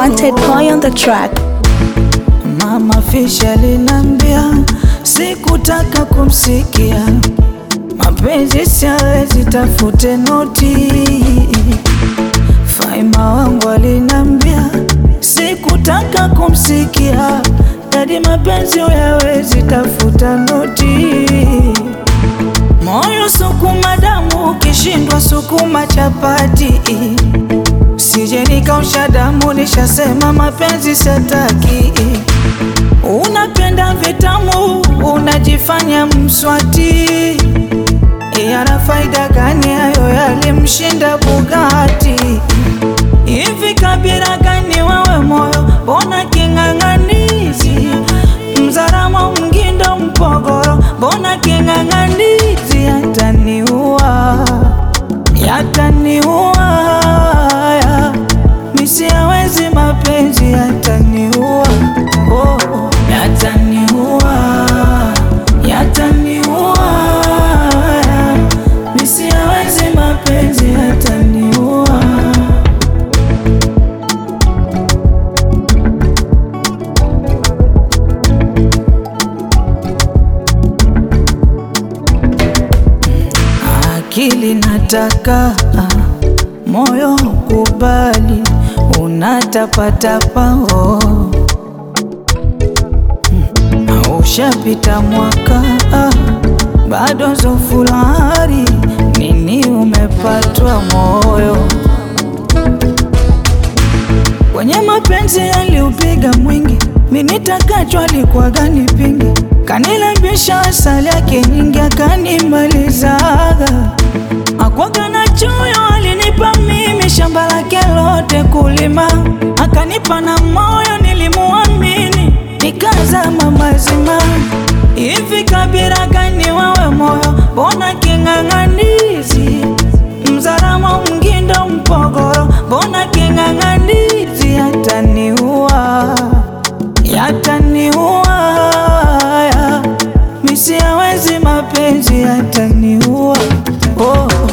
Wanted boy on the track. Mama Fish alinambia sikutaka kumsikia, mapenzi siawezi, tafute noti. Faima wangu alinambia sikutaka kumsikia, dadi mapenzi uyawezi, tafuta noti. Moyo sukuma damu, ukishindwa sukuma chapati. Sije nikausha damu, nishasema mapenzi sataki. Unapenda vitamu, unajifanya mswati. Yana faida gani hayo? Yalimshinda Bugatti. Hivi kabila gani wewe moyo, bona king'ang'anizi? Mzaramo, Mgindo, Mpogoro, bona king'ang'anizi? Yataniua, yataniua, ya. misiawezi mapenzi yataniua, oh, oh. yataniua, yataniua, ya. misiawezi mapenzi yataniua. Akili nataka moyo kubali, unatapatapa oh. Mm, Ushapita mwaka ah, bado zofulari nini umepatwa moyo kwenye mapenzi yaliupiga mwingi, minitakachwa alikuwa gani pingi, kanilambisha asali yake nyingi, akanimalizaga akwaga na choyo, alinipa mimi shamba lake lote kulima, akanipa na moyo, nilimuamini nikazama mazima. Hivi kabila gani wewe moyo, bona king'ang'anizi? Mzaramo, Mgindo, Mpogoro, bona king'ang'anizi? Yataniua, yataniua, ya. misiawezi mapenzi yataniua, oh.